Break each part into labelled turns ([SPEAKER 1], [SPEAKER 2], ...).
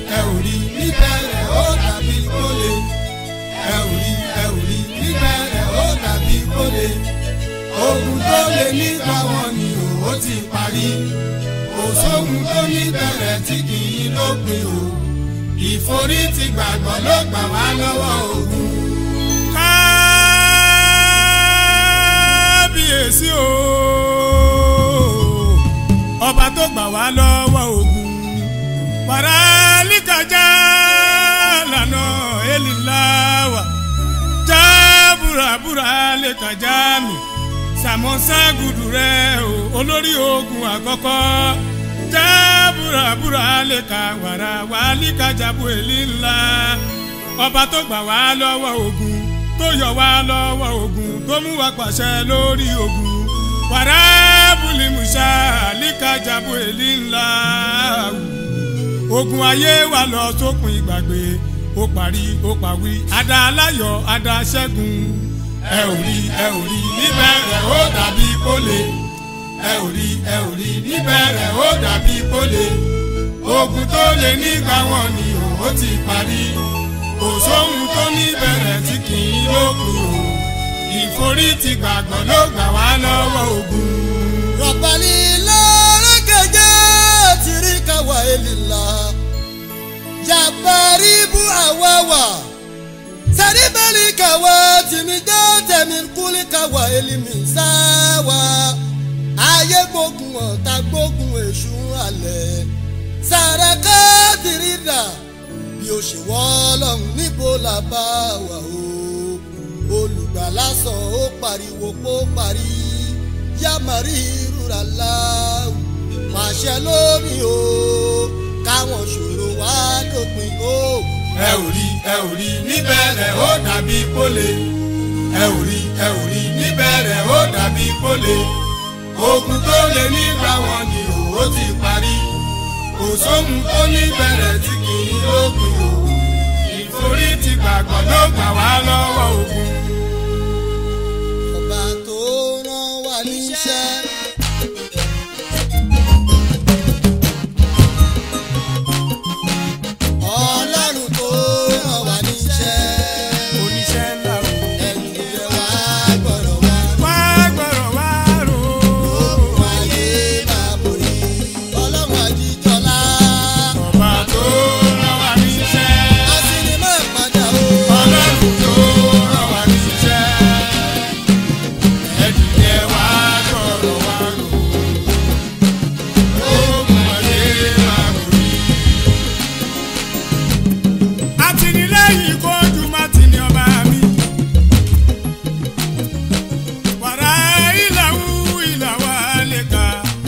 [SPEAKER 1] ẹ ò rí níbẹ̀rẹ̀ ó dàbí kólé ẹ ò rí ẹ ò rí níbẹ̀rẹ̀ ó dàbí kólé ogun tó lè nígbà wọn ni ó ti parí kò sóhun tó níbẹ̀rẹ̀ tí kì í lópin o ìforí ti gbàgbọ́ ló gbà wá lọ́wọ́ ogun.
[SPEAKER 2] kábíyèsí o ọba tó gbà wá lọ́wọ́ ogun paralíkàjá lànà eliláwà jábúrabúra lẹ́kàjá mi sàmọ́ságùdù rẹ o olórí ogun àkọ́kọ́ jábúrabúra lẹ́ka wàrà wàlíkàjábù èlì ńlá ọba tó gbà wá lọ́wọ́ ogun tó yọ wá lọ́wọ́ ogun tó mú wa pàṣẹ lórí ogun wàrà bùlìmùsà líkàjábù èlì ńlá ogun ayé wa lọ sópin ìgbàgbé ó parí ó pàwí adá aláyọ̀ adá ṣẹ́gun
[SPEAKER 1] ẹ ò rí ẹ ò rí níbẹ̀rẹ̀ ó dàbí kólé ẹ ò rí ẹ ò rí níbẹ̀rẹ̀ ó dàbí kólé ogun tó lè nígbà wọn ni ó ti parí kò sóhun tó níbẹ̀rẹ̀ tí kì í lópin o ìforí ti gbàgbọ́ ló gbà wá lọ́wọ́ ogun.
[SPEAKER 3] rọ̀bàlì lọ́rẹ́kẹ̀jẹ́ tìríkà wà élìlá jàbáríbù àwáwà sàríbẹ̀lì kàwá tìmíjọ́ tẹ̀mí kúlì kàwá élìmí sáwà ayé gbógun ọ̀tá gbógun èṣù alẹ̀ sàràkà tìrìdà bí ó ṣe wọ́ ọlọ́run níbo la bá wà o olùgbàlà sọ ó pariwo pó parí yamari rúra láwù pàṣẹ lórí o káwọn ṣòro wá dópin o.
[SPEAKER 1] ẹ ò rí ẹ ò rí níbẹ̀rẹ̀ ó dàbí kólé ẹ ò rí ẹ ò rí níbẹ̀rẹ̀ ó dàbí kólé ogun tó lè nígbà wọn ni ó ti parí kò sóhun tó níbẹ̀rẹ̀ tí kì í lópin o ìforí ti gbàgbọ́ ló gbà wá lọ́wọ́ ogun.
[SPEAKER 3] ọba tó rán wa níṣẹ́. ọlọ́run tó rán wa níṣẹ́.
[SPEAKER 2] oníṣẹ́ ńlá o
[SPEAKER 3] ẹ̀yìn rẹ̀ wá gbọ́dọ̀ wá.
[SPEAKER 2] wá gbọ́rọ̀ wá rò ó.
[SPEAKER 3] ogun ayé máa borí. ọlọ́run àjíjọlá.
[SPEAKER 2] ọba tó rán wa níṣẹ́
[SPEAKER 3] àṣírí máa padà o.
[SPEAKER 1] ọlọ́run tó rán wa níṣẹ́ ẹ̀dìyẹ wá gbọ́rọ̀ wá rò ó ogun ayé máa borí.
[SPEAKER 2] àtìlẹ́yìn kojú má ti ní ọba mi. wàrà ìlàwú ìlàwà lè ka.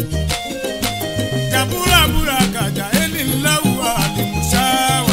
[SPEAKER 2] jàbúràbúrà kàjà ẹni ńláwù àlìmùsáwà.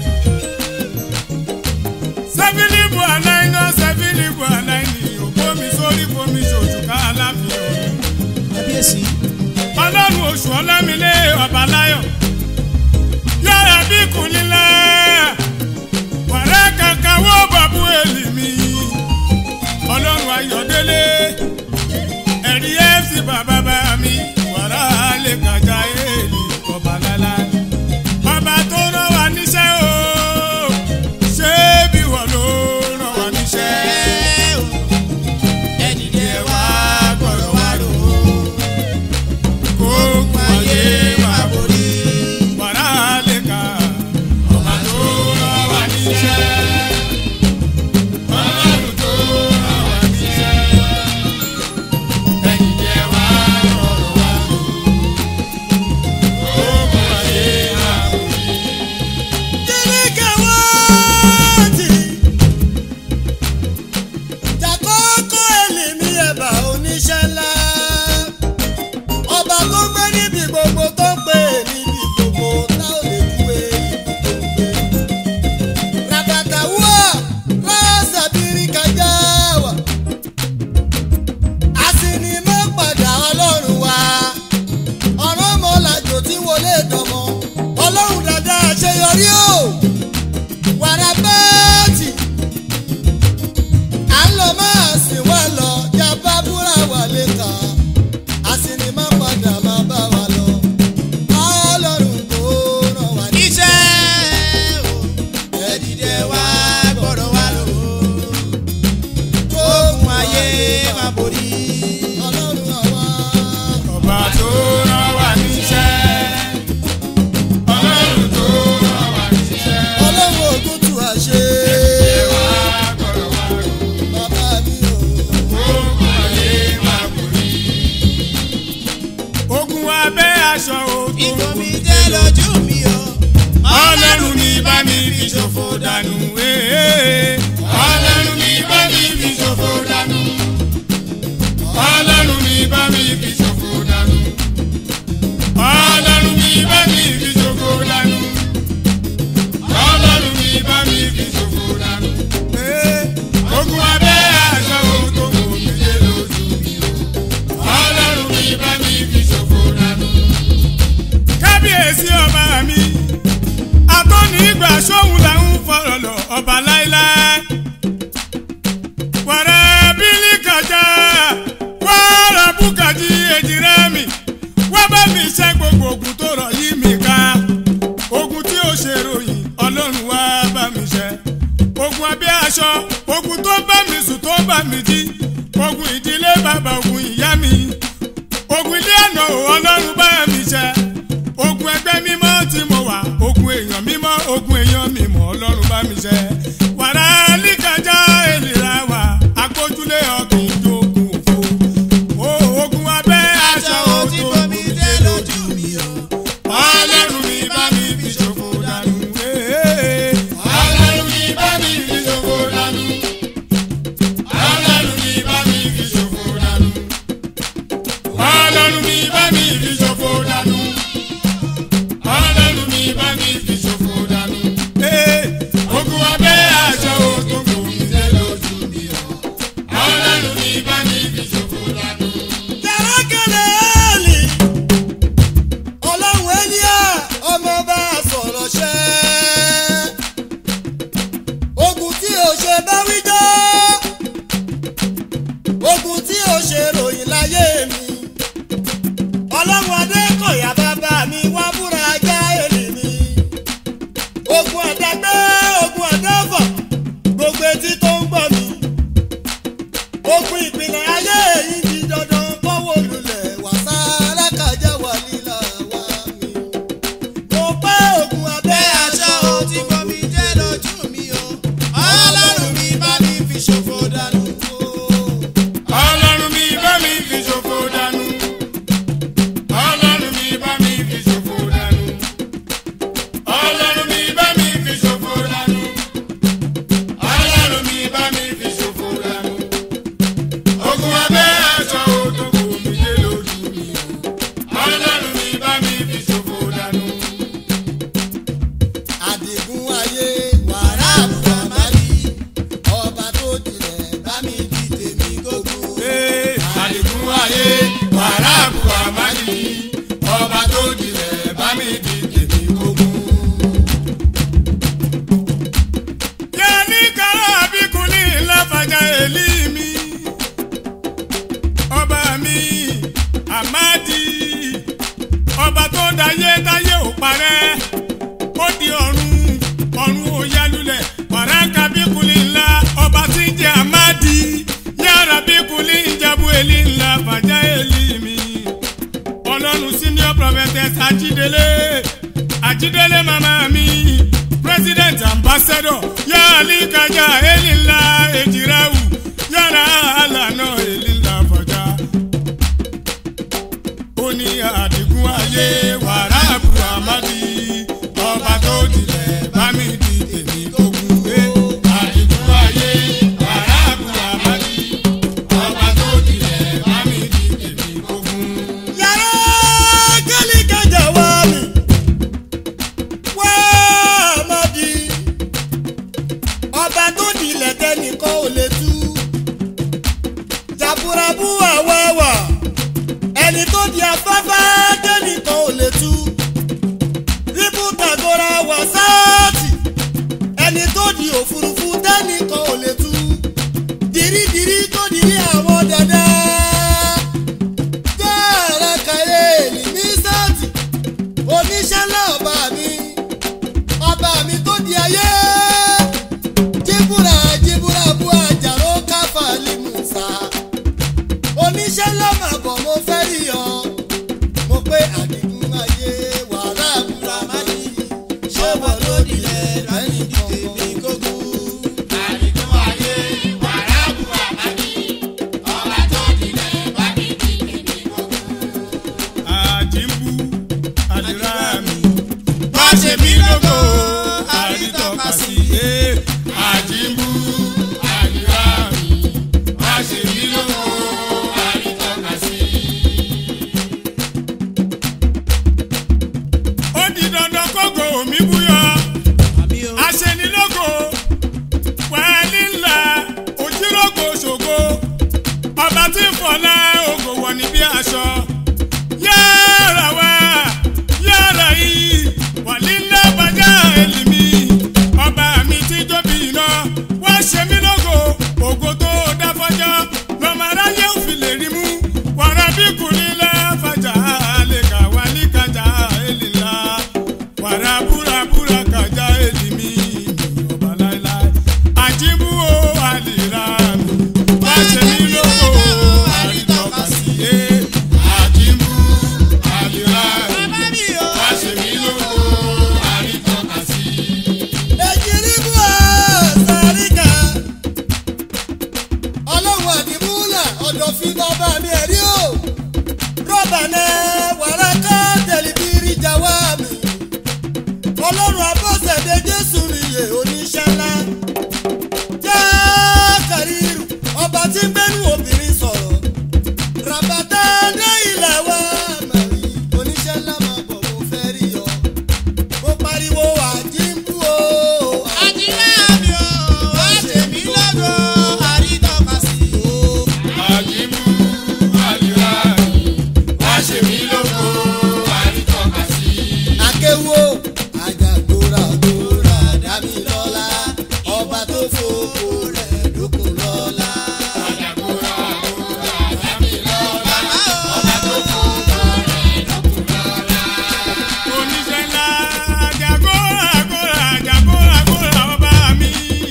[SPEAKER 2] sẹ́fílìbù aláìná sẹ́fílìbù aláìní ògbómi sórí fomi ṣoṣù ká aláfin òun.
[SPEAKER 4] kábíyèsí
[SPEAKER 2] ọlọ́run oṣù ọlámilé ọba láyọ̀ yára bí kùnilẹ̀ wàrẹ́ kankan wó bàbú èlì mi ọlọ́run ayọ̀délé ẹ̀rí fc bàbá bá mi wàrà lè kàjá èlì ọba lálá ọba tó rán wa níṣẹ́ o ṣé bí wọ́n ló rán wa níṣẹ́
[SPEAKER 1] ẹ̀dìyẹ wá gbọ́rọ̀ wá rò ó
[SPEAKER 2] kó
[SPEAKER 1] ogun ayé máa borí.
[SPEAKER 2] wàrà lè kà
[SPEAKER 1] ọba tó rán wa níṣẹ́ ọlọ́run tó rán wa níṣẹ́ ẹ̀dìyẹ wá gbọ́rọ̀ wá rò ó
[SPEAKER 4] lójú mi o.
[SPEAKER 2] ọlọ́run mi bá mi fi ṣòfò dànù. ee. ọlọ́run mi bá mi fi ṣòfò dànù. ọlọ́run mi bá mi fi ṣòfò dànù. ọlọ́run mi bá mi fi ṣòfò dànù. ọlọ́run mi bá mi fi ṣòfò dànù. ee. ogun abẹ́ aṣọ tó kò mí lé lójú mi o. ọlọ́run mi bá mi fi ṣòfò dànù. kábíyèsí ọba mi atọ́ni ìgbà sóhun là ń fọ̀rọ̀ lọ ọba láíláí. wàrà bílí kàjá wàrà bùkàjì èjìrẹ́ mi wá bá mi ṣe gbogbo ogun tó rọ̀ yí mi ká. ogun tí ó ṣe ròyìn ọlọ́run wá bá mi ṣe. ogun abẹ́ aṣọ ogun tó bá mi sùn tó bá mi jí. ogun ìdílé bàbá ogun ìyá mi. ogun ilé àná ò ọlọ́run bá mi ṣe ogun ẹgbẹ́ mímọ́ tí mo wà ogun èèyàn mímọ́ ogun èèyàn mímọ́ ọlọ́run bá mi ṣe. wàrà líkàjá èlìrà wà agbójúlé ọkùn ìjókòó òfo. o ogun abẹ́ aṣọ
[SPEAKER 4] aṣọ tí
[SPEAKER 2] òtò
[SPEAKER 4] bomi dé lójú mi o.
[SPEAKER 2] ọlọ́run mi bá mi fi ṣòfò dànù. ee. ọlọ́run mi bá mi fi ṣòfò dànù. ọlọ́run mi bá mi fi ṣòfò dànù. ọlọ́run mi bá mi fi ṣòfò dànù ọlọ́run mi bá mi fi ṣòfò dànù. Ee, ogun abẹ́ aṣọ tó kò mí lé lójú mi o. ọlọ́run mi bá mi fi ṣòfò dànù.
[SPEAKER 3] yàrá kẹlẹ́ ẹ̀ẹ́lì ọlọ́run ẹ̀líà ọmọ bá a sọ̀rọ̀ ṣẹ́ ogun tí o ṣe bá wí jọ́ ogun tí o ṣe ròyìn láyé mi ọlọ́run adékọ̀yà bàbá mi wá búra ajá èlì mi ogun ọ̀dàgbẹ́ ogun ọ̀dàfọ̀ gbogbo etí tó ń gbọ́ mi ogun ìpìlẹ̀ ayé yìí di dandan kọ́wọ́ lulẹ̀ wàsá alákàjẹ́ wà lílà wá mi. mo pẹ́ ogun abẹ́
[SPEAKER 4] bẹ́ aṣọ tí bomi dé lójú mi o. ọlọ́run mi bá mi fi ṣòfò dànù.
[SPEAKER 2] ọlọ́run mi bá mi fi ṣòfò dànù. ọlọ́run mi bá mi fi ṣòfò dànù. ọlọ́run mi bá mi fi ṣòfò dànù. ọlọ́run mi bá mi fi ṣòfò dànù. ogun abẹ́ aṣọ tó kò mí lé lójú mi o. ọlọ́run mi bá mi fi ṣòfò dànù.
[SPEAKER 3] àdìgún ayé wàrà àbúrò àmàlí ọba tó dilẹ̀ bá mi di tèmi gógó.
[SPEAKER 2] Ee, àdìgún ayé wàrà àbúrò àmàlì ọba tó dilẹ̀ bá mi di tèmi gbogbo. Yẹ́nì kárọ̀ àbíkúlì láfàjà èlì mi. Ọba mi, Àmádì, ọba tó dayé táyé ò parẹ́. Ó di ọ̀run, ọ̀run ò yálulẹ̀. Wàrà kábíkúlì ńlá, ọba tí ń jẹ Àmádì. Yàrá bíkúlì ń jabu èlì ńlá fàjà èlì mi. Ọlọ́run senior prophetess Ajídélé. Ajídélé màmá mi president ambassador yaali kaja elila ejirawu yàrá alànà elila fàjà. ó ní àdìgún ayé wàrà àbú àmàdí ọba tó dilẹ̀ bá mi di tèmi gbógun gbé. àdìgún ayé wàrà àbú àmàdí ọba tó dilẹ̀ bá mi di tèmi gbógun.
[SPEAKER 3] yàrá kẹ́lí kẹjà wá mi wá àmàdí ọba tó dilẹ̀ tẹnìkan ò lè tú jàbúrabú àwáwà ẹni tó di afẹ́fẹ́ tẹnìkan ò lè tú ríbù tàgọ́ra wàsáàtì ẹni tó di òfurufú tẹnìkan ò lè tú dìrídìrí tó dirí àwọn dandan jẹ́ẹ̀rẹ́ kẹrẹ́ èlì ní sáàtì oníṣẹ́ náà ọba mi ọba mi tó di ayé jíbúra jíbúra bú àjàrò káfà limusa oníṣẹ́ ńlá mà bọ̀ mo fẹ́ rí ọ mo pé àdìgún ayé wàrà àbúrà má ní ṣé wọ́n ló dilẹ̀ lẹ́ni tèmi gógó.
[SPEAKER 4] àdìgún ayé wàrà àbú àmàlí ọba tó dilẹ̀ bá mi di tèmi gbogbo.
[SPEAKER 2] àjìmbú àdìrà mi ṣe mí lógo àrítọ́ka sí. àjíǹbù àdìrà mi wá ṣe mí lógo àrítọ́ka sí. ó di dandan kókó mi búyọ aṣenilógo pẹ̀lú ńlá ojúlógo ṣògo ọba tí ń fọlá ògo wọ̀ ní bí aṣọ yára wá yára yìí wàlílẹ̀ bàjá èlìmí ọba mi tí tóbi iná wá ṣe mí lógo ògo tó dá fọjọ́ lọ́mọ aráyé ò fi lè rí mú wàrà bí kùnìlẹ̀ fàjà lè kà wálé kájà èlìlá wàrà búrabúra kájà èlìmí ọba láéláé àjíbú o àlìrà mi wá ṣe mí lógo àrítọ́ka sí i àjíbú àlìrà mi wá ṣe mí lógo àrítọ́ka sí i.
[SPEAKER 3] èjìrìbù àṣàríkà ọlọ́run àdìmúlà ọ̀dọ̀fin bàbá mi ẹ̀rí o rọ́bà náà wàrà ká tẹlifírí jáwá mi ọlọ́run abọ́sẹ̀dé jésù nìyẹ oníṣẹ́ ńlá jẹ́ kàríru ọba tí ń gbẹ́nu obìnrin sọ̀rọ̀ ràbàtà dé ilẹ̀ wa màrí oníṣẹ́ ńlá máa bọ̀ mo fẹ́ rí ọ mo pariwo àjíǹbù o.
[SPEAKER 2] àjíbú àlìrà mi wá ṣe mí lógo àrítọ́ka sí i.
[SPEAKER 3] akéwò àjàgbóra-gbóra dámilọ́lá ọba tó fòkó rẹ̀ dókun lọ́lá.
[SPEAKER 2] oníṣẹ́ ńlá àjàgóra àgóra àjàgóra àgóra ọba mi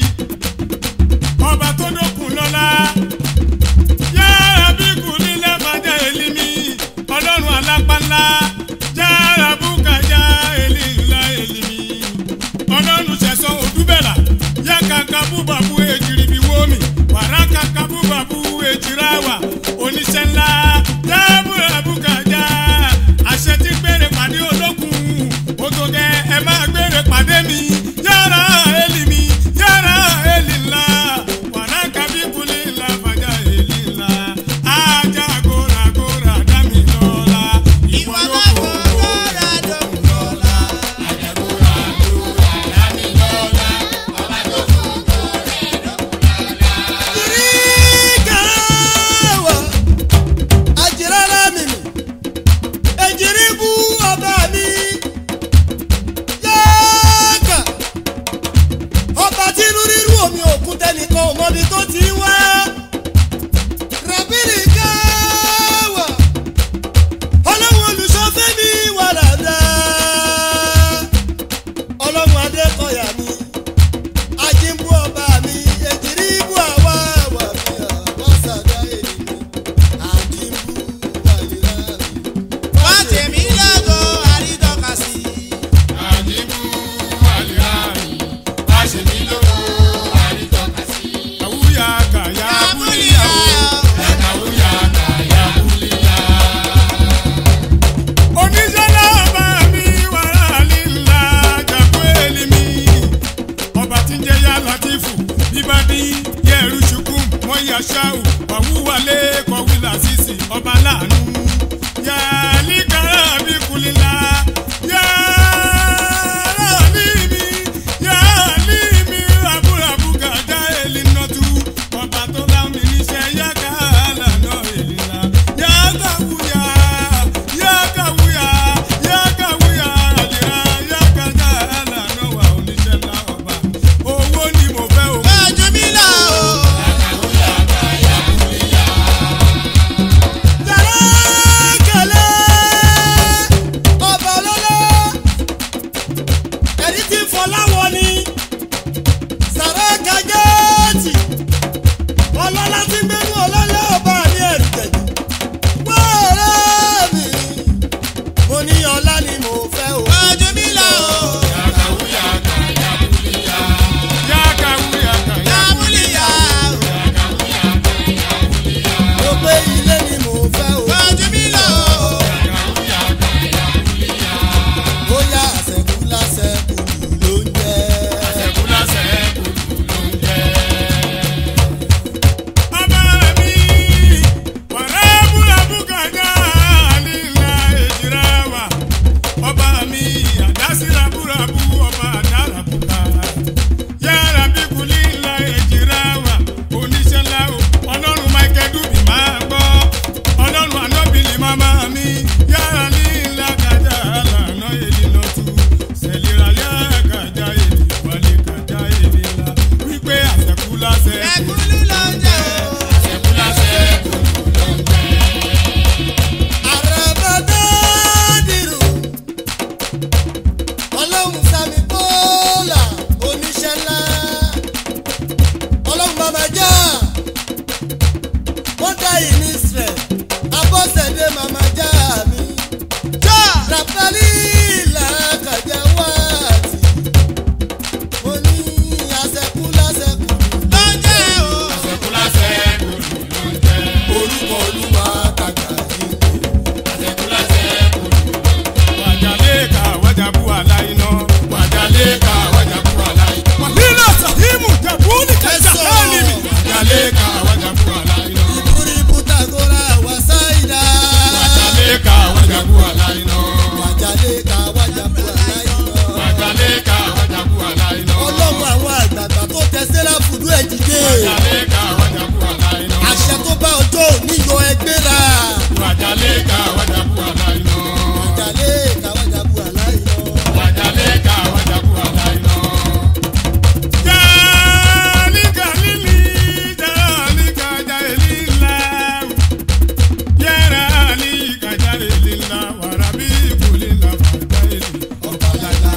[SPEAKER 2] ọba tó dókun lọ́la yára bí kù nílẹ̀ fàjà èlì mi ọlọ́run alápálá yára búkàjá èlì ńlá èlì mi ọlọ́run ṣẹ̀sán òdúbẹ̀là yá kàkà búbàbú èjìrì bí wómi wàrà kàkà búbàbú èjìrà wà oníṣẹ́ ńlá yábùrà búkàjá àṣẹ tí gbére pàdé olókùn ó tó gẹ ẹ máa gbére pàdé mi yára èlì mi yára èlì ńlá wàrà kàbí kulí ńlá fàjà èlì ńlá ajá gòrà gòrà dámì lọ́la ìwọ ló kò gòrà dọ̀kùn lọ́la ajá gòrà gòrà dámì lọ́la ọba tó kò gòrà
[SPEAKER 3] ìríkàwá àjìrárá mi mi èjìrìbù ọba mi yáàkà ọba tí inú rírú omi òkun tẹnìkan ò mọbi tó ti wá ràbìrì káwà ọlọ́run olùṣọ́fẹ́ mi wà dáadáa ọlọ́run adékọ̀yà mi ajínbú ọba mi èjìrí ibú àwa wà mí àbọ̀sàdá èmi ajínbú wàlíra mi.
[SPEAKER 2] àjíbú àlìrà mi wá ṣe mí lógo àrítọ́ka sí i. àwùyá kàyà búlíyà o àwùyá kàyà búlíyà. oníṣẹ́ náà bá mi wàrà lílà jàpé èlì mi. ọba tí ń jẹ́ yá látìfù bíbádí yẹ̀rù ṣùkùm wọ́n yà ṣáù wàwúwalé kọ̀wílà sísì ọba láàánú. yàlí kára bí kulila yàrá ní mi yàlí mi raburabu gàdá èlì nọ́tù ọba tó bá mi níṣẹ́ yàgá lànà èlì la yàgá wúyà yàgá wúyà yàgá wúyà àlìyá yàgá dá lànà wà oníṣẹ́ ńlá ọba owó ni mo fẹ́ o.
[SPEAKER 3] yàrá kẹlẹ́ ọba lọ́lọ́ ẹni tí fọláwọ ni sàrẹ́ kajẹ́ẹ̀tì ọlọ́lá tí gbẹ́nu ọlọ́lá ọba ní ẹ̀rù tẹ̀jú wọ́ọ̀rẹ́ mi mo ní ọlá ni mo fẹ́ o.
[SPEAKER 2] yàgá wúyà kàyà búlíyà yàgá wúyà kàyà búlíyà.
[SPEAKER 3] mo pé ilé ni mo fẹ́ o. bóyá àṣẹkù láṣẹ
[SPEAKER 1] Wàjálẹ́ka wàjàbú aláìná.
[SPEAKER 2] wàhílà sàhímù jàbúlì kẹjà hálìmì.
[SPEAKER 1] Wàjálẹ́ka wàjàbú aláìná.
[SPEAKER 3] ìbúrí bùtàgọ́ra wàsáìdá.
[SPEAKER 1] Wàjálẹ́ka wàjàbú aláìná.
[SPEAKER 3] wàjálẹ́ka wàjàbú aláìná.
[SPEAKER 1] Wàjálẹ́ka wàjàbú aláìná.
[SPEAKER 3] ọlọ́run àwọn àgbààgbà tó tẹ sẹ́lá fùdú ẹ̀ dìde.
[SPEAKER 1] Wàjálẹ́ka wàjàbú aláìná.
[SPEAKER 3] àṣẹ tó bá ọjọ́ òní yọ ẹgbẹ́ ra.
[SPEAKER 1] Wàjálẹ́ka wàjàbú aláìná.
[SPEAKER 3] wàjálẹ́ka wàjàbú aláìná.
[SPEAKER 1] Wàjálẹ́ka wàjàbú aláìná.
[SPEAKER 2] Jalika lili, jalika jalila. Yara alika jalila, warabi kulila fadaili, ọ̀pọ̀lọpọ̀.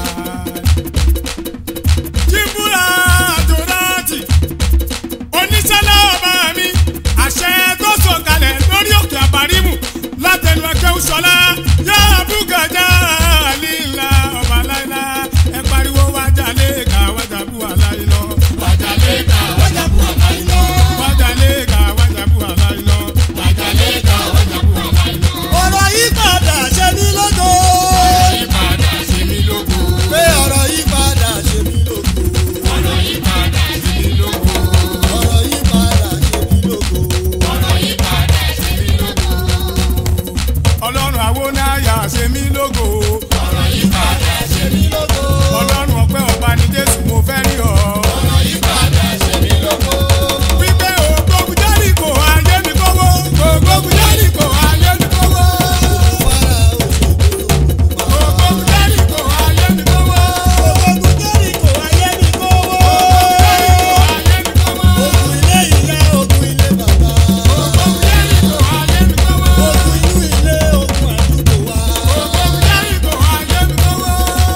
[SPEAKER 2] Jíbúra Torati, oníṣẹ́lẹ̀ ọba mi, àṣẹ tó sọ̀kalẹ̀ lórí òkè àbárímù látẹnu ẹgbẹ́ òṣọlá. Yára búgàjà líla ọba láìla, ẹ pariwo wájà lẹ́ẹ̀ka wájà bú àláìlọ.
[SPEAKER 1] Wàjálẹ́ka wàjàbú aláìná.
[SPEAKER 2] Wájà lẹ́ẹ̀ka wájà bú àláìlọ.
[SPEAKER 1] Wàjálẹ́ka wàjàbú aláìná.
[SPEAKER 3] ọ̀rọ̀ yìí padà ṣe mí lógo.
[SPEAKER 1] Ìpadà ṣe mí lógo.
[SPEAKER 3] pé ọ̀rọ̀ yìí padà ṣe mí lógo.
[SPEAKER 1] Ọ̀rọ̀ yìí padà ṣe mí lógo.
[SPEAKER 3] ọ̀rọ̀ yìí padà ṣe mí lógo.
[SPEAKER 1] Ọ̀rọ̀ yìí padà ṣe mí lógo.
[SPEAKER 2] Ọlọ́run àwọn náírà ṣe mí lógo.
[SPEAKER 1] Ọ̀rọ̀ yìí padà ṣe mí lógo.
[SPEAKER 2] Ọlọ́run ọpẹ́ ọba ní Jésù mo fẹ́ rí ọ.
[SPEAKER 1] Ọ̀rọ̀ yìí padà ṣe mí lógo.
[SPEAKER 2] Wípé ògbógun Jẹ́ríkò ayé mi kówó. Ògbógun Jẹ́ríkò ayé mi kówó.
[SPEAKER 3] fara òṣogbo.
[SPEAKER 2] Ògbógun Jẹ́ríkò ayé mi kówó.
[SPEAKER 3] ogun jẹ́ríkò ayé mi kówó.
[SPEAKER 2] Ayé mi kówó.
[SPEAKER 3] ogun ilé ìyá ogun ilé bàbá.
[SPEAKER 2] Ògbógun Jẹ́ríkò ayé mi kówó.
[SPEAKER 3] ogun inú ilé ogun àdúgbò wa.
[SPEAKER 2] Ògbógun Jẹ́ríkò ayé mi kówó.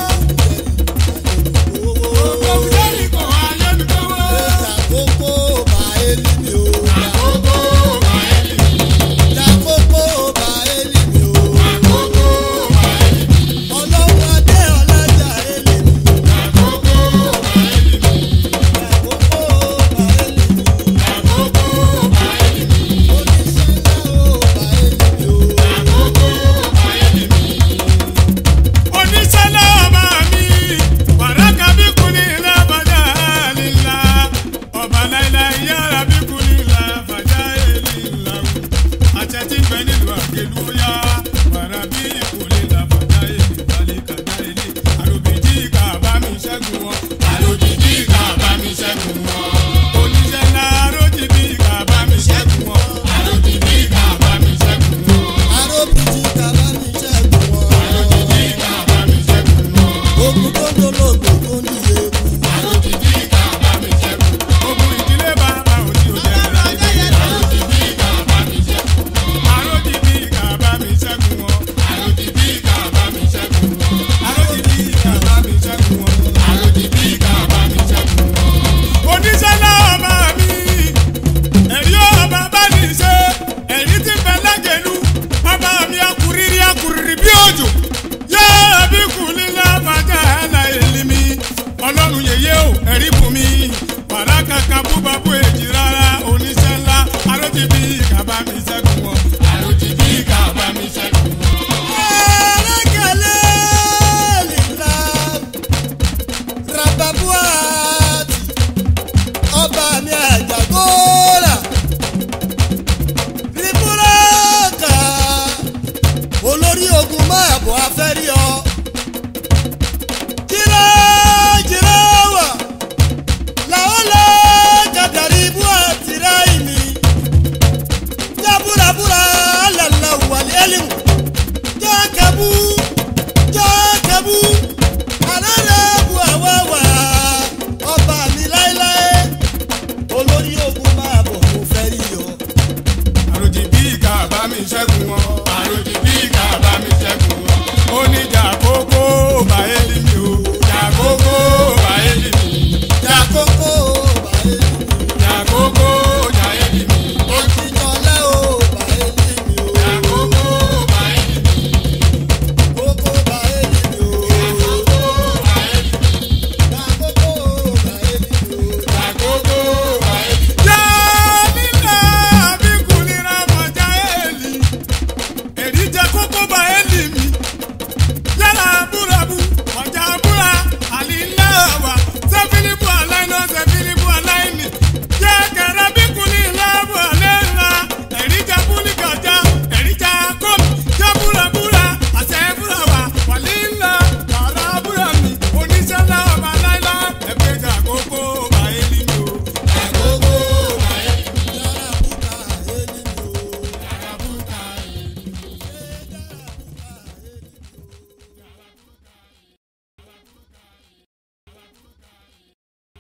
[SPEAKER 2] Ògbógun Jẹ́ríkò ayé mi kówó.
[SPEAKER 3] Ìjàkókò bá élí mi o.
[SPEAKER 1] Àkókò bàálì mi.
[SPEAKER 3] Ìjàkókò bá élí mi o.
[SPEAKER 1] Àkókò bàálì mi.
[SPEAKER 3] Ọlọ́run adé ọlájà élí mi.
[SPEAKER 1] Àkókò bàálì mi.
[SPEAKER 3] Ìjàkókò bá élí mi.
[SPEAKER 1] Àkókò bàálì mi.
[SPEAKER 3] Oníṣẹ́ ńlá o bá élí mi o.
[SPEAKER 1] Àkókò bàálì mi.
[SPEAKER 2] oníṣẹ́lẹ̀ ọba mi wàràkà bí kùnì ilé bàjá lílá ọba láìlá yára bí kùnì ilé bàjá lílá àṣẹ tí ń bẹ nílùú àgẹlú yá wàrà bí kùnì ilé bàjá lílá kàjá ilé àlòbìjì ká bá mi ṣẹ́gun wọn
[SPEAKER 1] Àlòjìjì ká bá mi ṣẹ́gun wọn.
[SPEAKER 2] oníṣẹ́lẹ̀ arójìbí ká bá mi ṣẹ́gun wọn.
[SPEAKER 1] Àlòjìjì ká bá mi ṣẹ́gun wọn.
[SPEAKER 3] Aróbìjì kàbá mi ṣẹ́gun wọn.
[SPEAKER 1] Àlòjìjì ká bá mi ṣẹ́gun wọn.
[SPEAKER 3] Ogun tó dolóògbé tó ní ewu.
[SPEAKER 1] Àlòjìjì ká bá mi ṣẹ́gun wọn.
[SPEAKER 2] ogun ìdílé bàbá òní òde ẹ̀rọ
[SPEAKER 1] Àlòjìjì ká bá mi ṣẹ́gun wọn.
[SPEAKER 2] arójìbí ká bá mi ṣẹ́gun wọn.
[SPEAKER 1] Àlòjìjì ká bá mi ṣẹ́gun wọn.
[SPEAKER 2] arójìbí ká bá mi ṣẹ́gun wọn.
[SPEAKER 1] Àlòjìjì ká bá mi ṣẹ́gun wọn.
[SPEAKER 2] oníṣẹ́lá ọba mi ẹ̀rí ọba bá ní í ṣe ẹ̀rí tí ń bẹ lágẹ̀lú ọba mi akuriri akuriri bí òjò yáa bí kùlí lábàjá ẹ̀la èlì mi ọlọ́run yèyé o ẹ̀rí bùn mi wàrà kàkà búba bú